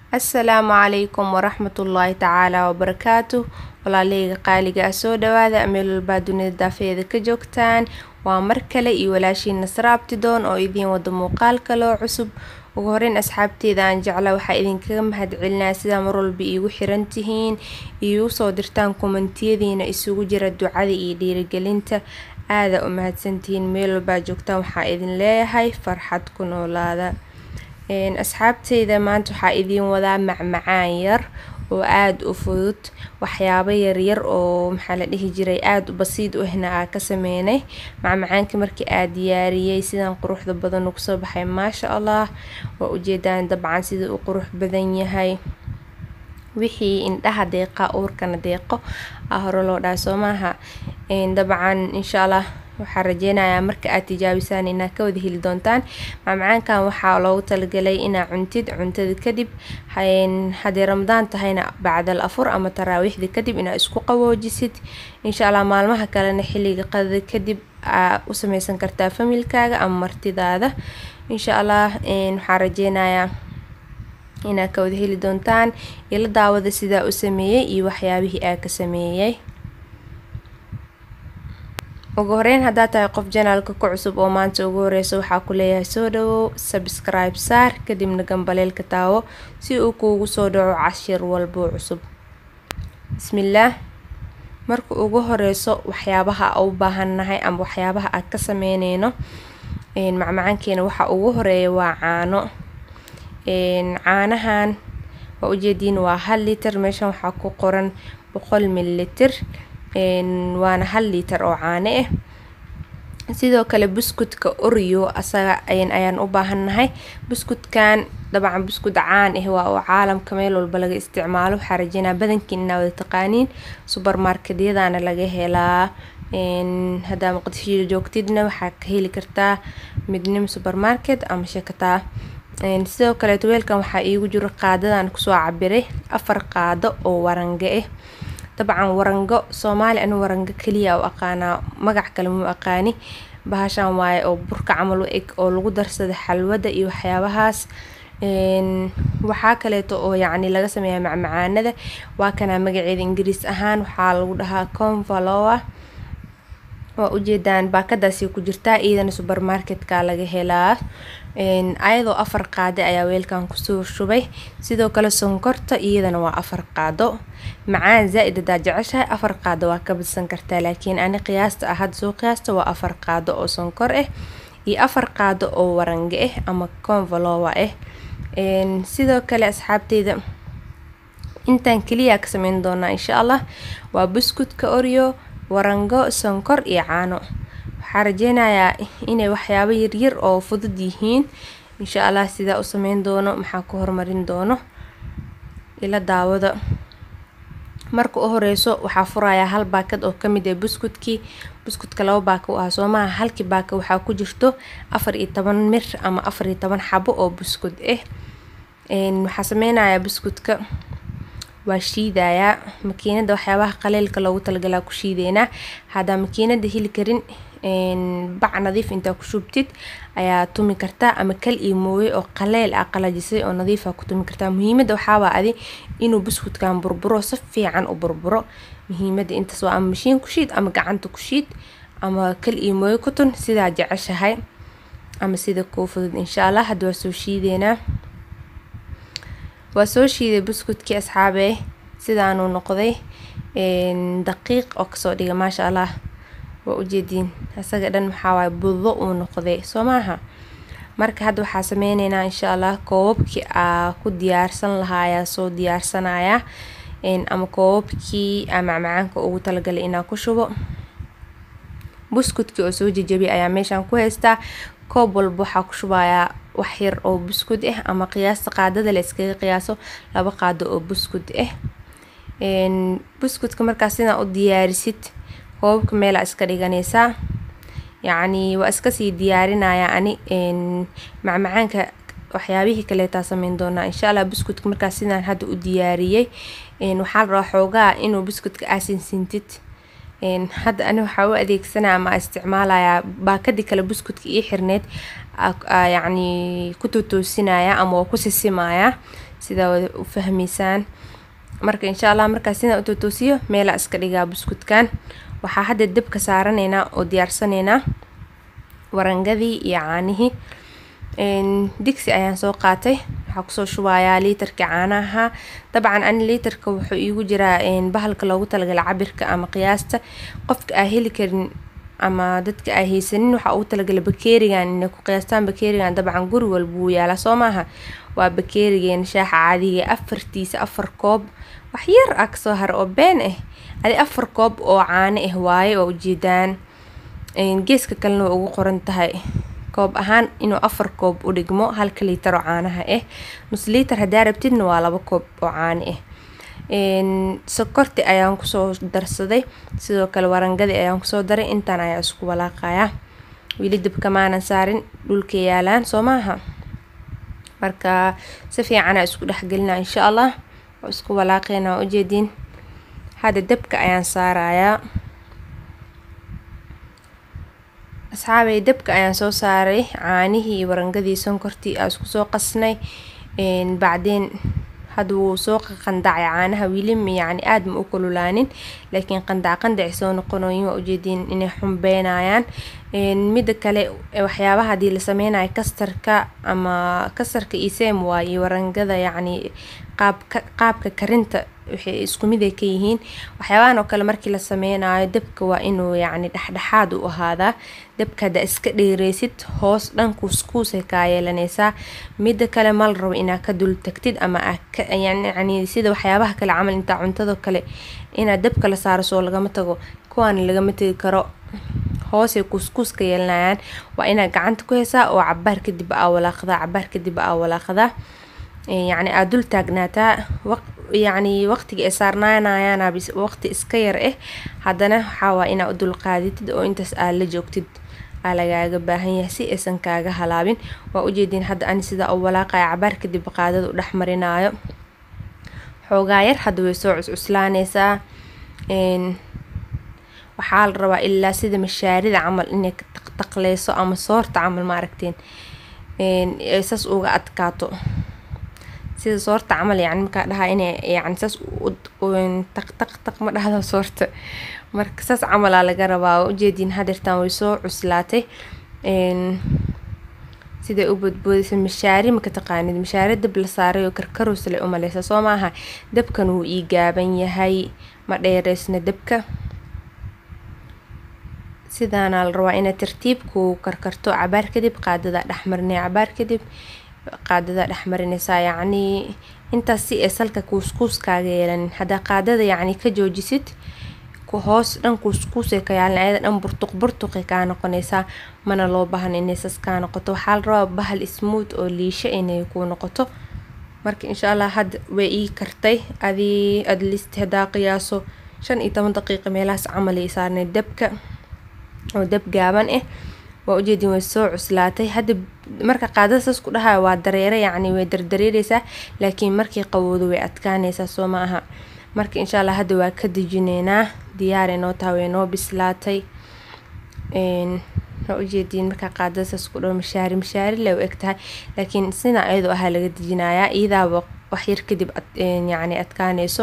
assalaamu calaykum waraxmatullaahi tacaala wabarakaatu walaaleyga qaaliga ah soo dhawaada meel walbaa dunida daafeeda ka joogtaan waa mar kale iyo walaashiin nasra abtidoon oo idiin wada muuqaal kaloo cusub ugu horeyn asxaabteeda aan jecla waxaa idinkaga mahadcelinaa sidaa marwalba iigu xiran tihiin iigu soo dirtaan komantiyadiina isugu jira ducada iyo dhiirigelinta aada u mahadsantihiin meel walbaa joogtaan waxaa idin leeyahay farxad ku noolaada asxaabteyda maanta waxaa idiin wadaa macmacaan yar oo aada u fudud waxyaabo yaryar oo maxaa la dhihi jiray aada u basiid u ahna aa ka sameynay macmacaankii markii aa diyaariyey sidan quruxda badan ugu soo baxay maasha allah waa ujeedaan dabcan sida uu qurux badan yahay wixii indhaha deeqa uurkana deeqo ah hore loo dhaha soo maaha dabcan insha allah waxaa rajeynayaa marka aad tijaabisaan inaad ka wada heli doontaan macmacaankan waxaa loogu talagalay inaa cuntid cuntada kadib haddii ramadaan tahayna bacdal afur ama taraawiixda kadib inaa isku qaboojisid insha allah maalmaha kalena xilliga qadada kadib aa u sameysan kartaa familkaaga ama martidaada insha allah waxaa rajeynayaa inaad ka wada heli doontaan ila daawada sidaa u sameeyey iyo waxyaabihii aa ka sameeyey ugu horeyn haddaa tahay qof janaalka ku cusub oo maanta ugu horeysa waxaa ku leeyahay soo dhawow sabskribe saar kadibna gambaleelka taawo si uu kuugu soo dhaco cashir walboo cusub bismillaah marka ugu horeyso waxyaabaha u baahannahay ama waxyaabaha aad ka sameyneyno macmacaankeena waxa ugu horeeya waa caano caanahan waa ujeediin waa hal liiter meeshan waxaa ku qoran boqol mililitir waana hal liiter oo caano ah sidoo kale buskudka oreo asaga ayaan u baahannahay buskudkan dabcan buskud caan ah waa oo caalamka meel walba laga isticmaalo waxaa rajeynaa badankiin inaa wada taqaaniin subermarketyadana laga helaa haddaa muqdisho joogtidna waxaa ka heli kartaa midnimo supermarket ama shakataa sidoo kaleeto weelkan waxaa iigu jiro qaadadan kusoo cabiray afar qaado oo warango ah dabcan warango soomaali anu warango keliya u aqaanaa magac kale muu aqaani bahashan waaye oo burka camal u eg oo lagu darsada xalwada iyo waxyaabahaas waxaa kaleeto oo yacni laga sameeyaa macmacaanada waa kanaa magaceeda ingiriis ahaan waxaa lagu dhahaa convaloa waa ujeedaan baakadaasi ku jirtaa iyadana supermarketka laga helaa ayadoo afar qaado ayaa weelkan kusoo shubay sidoo kale sonkorta iyadana waa afar qaado macaan zaa-id hadaa jeceshahay afar qaado waa ka badsan kartaa laakiin ani qiyaasta ah hadda soo qiyaasta waa afar qaado oo sonkor ah iyo afar qaado oo warango ah ama convalowa ah sidoo kale asxaabteyda intaan keliya ka sameyn doonaa insha allah waa buskudka oreo warango sonkor iyo caano waxaa rajeynayaa inay waxyaabo yaryar oo fudud yihiin insha allah sidaa u sameyn doono maxaa ku horumarin doono ila daawada marka u horeyso waxaa furayaa hal baakad oo kamid ah buskudkii buskudka laba baaka u ah soo maaha halkii baaka waxaa ku jirto afar iyo toban mir ama afar iyo toban xabo oo buskud ah waxaa sameynayaa buskudka waa shiidayaa makiinada waxyaabaha qaleelka loogu talagalaa ku shiideynaa haddaa makiinada heli karin bac nadiif intaa ku shubtid ayaa tumi kartaa ama kal iyo mooye oo qaleel ah qalajisay oo nadiifa ku tumi kartaa muhiimada waxaabaa adi inuu buskudkan burburo si fiican u burburo muhiimada intaas waa ama mashiin ku shiid ama gacanta ku shiid ama kal iyo mooye ku tun sidaa jeceshahay ama sida kuu fudud insha allah hadda waa soo shiideynaa waa soo shiiday buskudkii asxaabee sidaanuu noqday daqiiq oo kasoo dhiga maasha allah waa ujeediin isaga dhan maxaa waaye budo uu noqday soo maaha marka hadda waxaa sameyneynaa insha allah koobabkii aa ku diyaarsan lahaa ayaa soo diyaarsanayaa ama koobabkii aa macmacaanka ugu talagalay inaa ku shubo buskudkii oo soo jejabiy ayaa meeshaan ku haystaa koob walba waxaa ku shubayaa wax yar oo buskud ah ama qiyaasta qaadada la iskaga qiyaaso laba qaado oo buskud ah buskudka markaas sidaa u diyaarisid koobabka meelaa iska dhiganaysaa yacni waa iskasii diyaarinaya ani macmacaanka waxyaabihii kaleetaa sameyn doonaa insha allah buskudka markaas sidaan hadda u diyaariyey waxaa la rabaa xoogaa inuu buskudka aasinsiintid hadda ani waxaa u adeegsanaya ama isticmaalayaa baakadii kale buskudka ii xirneed yacni ku totoosinaya ama waa ku sisimayaa sidaa wada u fahmaysaan marka insha allah markaa sidaa u totoosiyo meelaa iska dhigaa buskudkan waxaa hadda dabka saaraneynaa oo diyaarsanaynaa warangadii iyo caanihii digsi ayaan soo qaatay waxaa kusoo shubayaa liitarka caanaha dabcan ani liitarka wuxuu iigu jiraa bahalka loogu talagala cabirka ama qiyaasta qofka aa heli karin ama dadka aa haysanin waxaa ugu talagala bakeerigan inay ku qiyaastaan bakeerigan dabcan guri walba wuu yaalaa soo maaha waa bakeerigeena shaaxa caadiga afartiisa afar koob wax yar ah kasoo hara oo been ah adi afar koob oo caano ah waaye oo ujeedaan geeska kalena way ugu qoran tahay koob ahaan inuu afar koob u dhigmo halka liitar oo caanaha ah nus liitar haddaa rabtidna waa laba koob oo caano ah sokorti ayaan kusoo darsaday sidoo kale warangadii ayaan kusoo daray intaan ayaa isku walaaqayaa weli dabka maanan saarin dhulka yaalaan soo maaha marka si fiicanaa isku dhexgelina insha allah oo isku walaaqeena waa ujeediin hadda dabka ayaan saarayaa asxaabay dabka ayaan soo saaray caanihii iyo warangadii sonkortii aa isku soo qasnay bacdeen hadda wuu soo qandacay caanaha wiilima yacni aada ma u kululaanin laakiin qandac qandaci soo noqonoyin waa ujeediin inay xumbeynayaan midda kale waxyaabaha haddii la sameynayo kastarka ama kastarka isem waa iyo warangada yacni qaabka qaabka karinta waxay isku mid ay ka yihiin waxyaabahan oo kale markii la sameynayo dabka waa inuu yacni dhexdhexaad u ahaadaa dabka haddaa iska dheereysid hoos dhan kuuskuusay kaa yeelanaysaa midda kale ma la rabo inaa ka dul tagtid ama yacni sida waxyaabaha kale camal intaa cuntada kale inaad dabka la saaro soo lagama tago kuwaana lagama tegi karo hoosay kuuskuuska yeelanayaan waa inaad gacanta ku heysaa oo cabaar kadib aa walaaqdaa cabaar kadib aa walaaqdaa yacni aada dul taagnaataa yacni waqtiga ay saarnaanayaana waqti iska yar ah haddana waxaa waa inaa u dulqaadatid oo intaas aa la joogtid aa lagaaga baahan yahay si aysan kaaga halaabin waa ujeediin hadda ani sidaa u walaaqaya cabaar kadib qaadada u dhex marinaayo xoogaa yar hadda way soo cuscuslaanaysaa waxaa la rabaa ilaa sida mashaarida camal inay taqleyso ama soorta camal ma aragteen saas uga adkaato sida soorta camal yani markaa dhahaa inay yani saas taq taq taq ma dhahdo soorta marka saas camalaa laga rabaa ujeediin hadeertaan way soo cuslaatay siday u bodboodaysa mashaari maka taqaanid mashaari dab la saaray oo karkarows le umaleysa soo maaha dabkan wuu ii gaaban yahay ma dheereysna dabka sidaana la rabaa inay tartiibku karkarto cabaar kadib qaadada dhexmarinay cabaar kadib qaadada dhexmarinaysaa yacnii intaas si ay salka kuuskuuskaaga yeelanin haddaa qaadada yacni ka joojisid ku hoos dhan kuuskuusay ka yaalin ayada dhan burtuq burtuqay kaa noqonaysaa mana loo baahan inay sas kaa noqoto waxaa la rabaa bahal smooth oo liisho inay ku noqoto marka insha allah hadda way ii kartay adii adlist haddaa qiyaaso shan iyo toban daqiiqa meelahaas camal ay saarnay dabka oo dab gaaban ah waa ujeedin way soo cuslaatay hadda marka qaadada saas ku dhahayo waa dareere yacni way dardareereysaa laakiin markii qawoodo way adkaanaysaa soo ma aha marka insha allah hadda waa ka dejineynaa diyaar inoo taha way noo bislaatay waa ujeediin markaa qaadada saas ku dhaho mashaari mashaari le u eg tahay laakiin sina ayadoo ahaa laga dejinayaa iyadaaba wax yar kadib yacni adkaanayso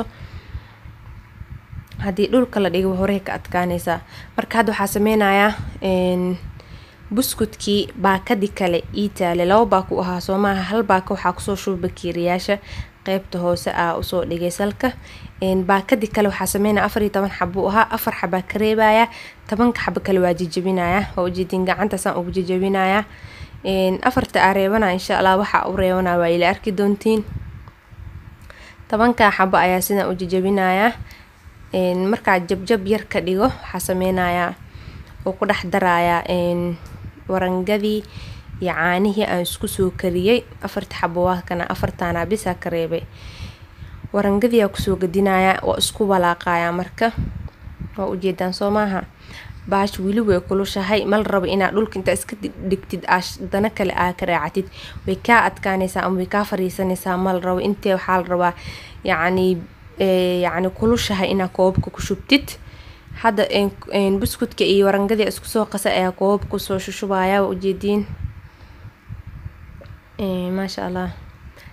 haddii dhulka la dhigo horey ka adkaanaysaa marka hadda waxaa sameynayaa buskudkii baakadii kale ii taale laba baako u ahaa soo maaha hal baaka waxaa kusoo shuba bakiiriyaasha qeybta hoose aa usoo dhigay salka baakadii kale waxaa sameynaya afar iyo toban xabo u ahaa afar xabaa ka reebaya tobanka xabo kale waa jejabinaya waa ujeedin gacantaasaan ugu jejabinaya afarta aa reebanaya insha allah waxaa u reebanaya waa ila arki doontiin tobankaa xabo ayaa sidaan u jejabinaya markaa jabjab yar ka dhigo waxaa sameynayaa oo ku dhex darayaa warangadii iyo caanihii aan isku soo kariyey afarta xabo waa kana afartaana bisaa ka reebay warangadiyaa kusoo gadinayaa waa isku walaaqayaa marka waa ujeedaan soo maaha baash weli way kulushahay mal rabo inaad dhulka intaa iska dhigtid dana kale aa ka raacatid way kaa adkaanaysaa ama way kaa fariisanaysaa mal rabo intee waxaa la rabaa yacni yacni kulushahay inaad koobabka ku shubtid hadda buskudka iyo warangadii isku soo qasa ayaa koobab kusoo shushubaya waa ujeediin maasha allah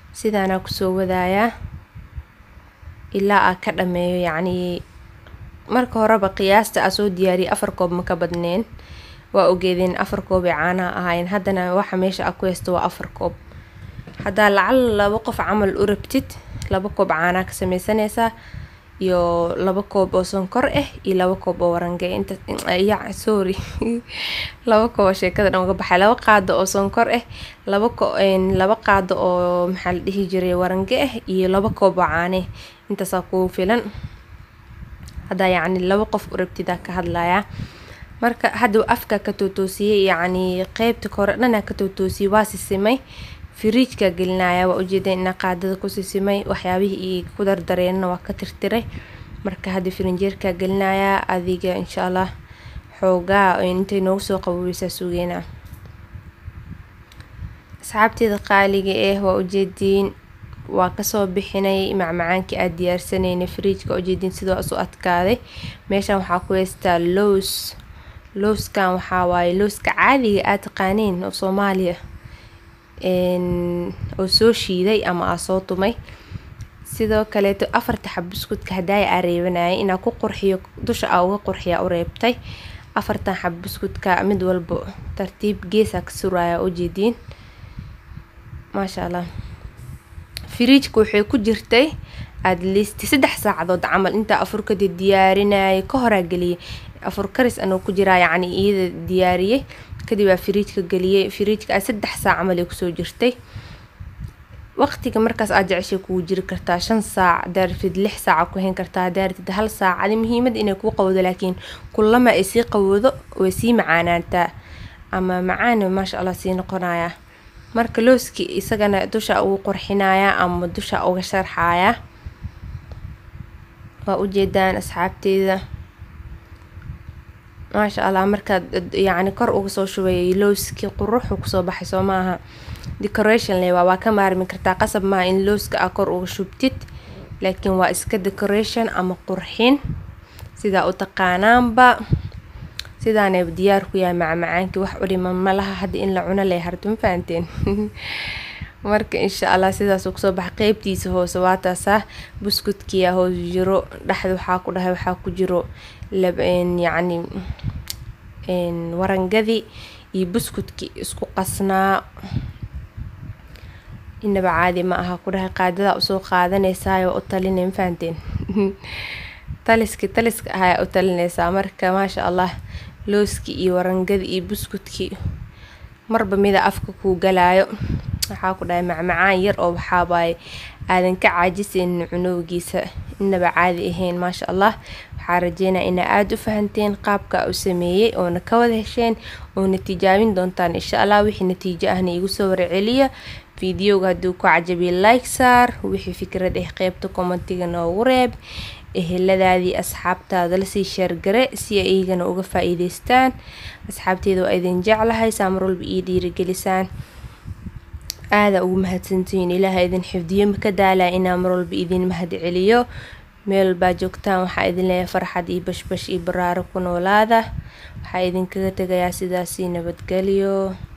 sidaanaa kusoo wadayaa ilaa aa ka dhameeyo yacnii marka horeba qiyaasta aa soo diyaariyay afar koob ma ka badneen waa ogeedeen afar koob ee caanaha ahaayeen haddana waxa meesha aa ku haysto waa afar koob haddaa lacal laba qof camal u rabtid laba koob caanaa ka sameysanaysaa iyo laba koob oo sonkor ah iyo laba koob oo warange inta ya sorry laba koob oo sheekada dhan uga baxay laba qaado oo sonkor ah laba ko laba qaado oo maxaa la dhihi jiray warange ah iyo laba koob oo caane intaasaa kugu filan haddaa yacni laba qof u rabtidaa ka hadlayaa marka hadda afka ka tootoosiyey yacni qeybta kore dhanaa ka tootoosiyey waa sisimay firiijka gelinaya waa ujeeda ina qaadada ku sisimay waxyaabihii io ku dardareenna waa ka tirtiray marka hadda firinjeerka gelinayaa adiga insha allah xoogaa intay noogu soo qaboweysaa sugeena asxaabteeda qaaliga ah waa ujeediin waa kasoo bixinay macmacaankii aada diyaarsanayna firiijka ujeediin sidoo isu adkaaday meeshan waxaa ku haystaa lows lowskan waxaa waaye lowska caadiga aad taqaaniin oo soomaaliya oo soo shiiday ama aa soo tumay sidoo kaleeto afarta xab buskudka hadaaya aa reebanayay inaa ku qurxiyo dusha aa uga qurxiya u reebtay afartan xab buskudka mid walba tartiib geesaa ka suraya ujeediin maasha allah firiijka waxay ku jirtay aada listi saddex saacadood camal intaa afurkada diyaarinayay ka horaa geliyay afur karis anoo ku jiraa yacni iyada diyaariyey kadib aa firiijka geliyey firiijka aa saddex saac camal ay kusoo jirtay waqtiga markaas aad jeceshay kugu jiri kartaa shan saac daartid lix saaca ku hayn kartaa daartid hal saac adi muhiimad inay kuu qawdo laakiin kulama ay sii qawoodo way sii macaanaantaa ama macaan maasha allah sii noqonayaa marka looski isagana dusha ugu qurxinayaa ama dusha uga sharxayaa waa ujeedaan asxaabteeda maasha allah markaad yacni kor uga soo shubay lowskii quruxu kusoo baxay soo maaha decoration le waa waa ka maarmi kartaa qasab maaha in lowska aa kor uga shubtid laakiin waa iska decoration ama qurxin sidaa u taqaanaanba sidaanay diyaar ku yahay macmacaankii wax udhiman malaha hadda in la cuno leh harta ma fahanteen marka insha allah sidaasuu kusoo baxa qeybtiisa hoose waa taasaa buskudkiyaa hoos jiro dhexda waxaa ku dhahay waxaa ku jiro yacni warangadii iyo buskudkii isku qasnaa inaba caadi ma aha ku dhahay qaadadaa usoo qaadanaysaayoo u talinay ma fahanteen taliski taliska ahaa u talinaysaa marka maasha allah looskii iyo warangadii iyo buskudkii marba mida afka kuu galaayo waxaa ku dhahay macmacaan yar oo waxaabaaye aadan ka caajisaynin cunowgiisa inaba caadi ahayn maasha allah waxaa rajeynaya inaa aada u fahanteen qaabka u sameeyey oona ka wada hesheen oona tijaabin doontaan insha allah wixii natiijo ahna igu soo warceliya fideoga hadduu ku cajabiya like saar wixii fikrad ah qeybta commentiga noogu reeb eheladaadii asxaabtaada lasii sheergare si ay iyagana uga faa-iideystaan asxaabteeda waa idin jeclahay saamar walba ii dhiirigelisaan aada ugu mahadsantihiin ilaaha idin xifdiyo maka daalaa inaa mar walba idin mahad celiyo meel baa joogtaan waxaa idin leeyahay farxad iyo bashbash iyo baraaro ku noolaada waxaa idinkaga tegayaa sidaasii nabadgelyo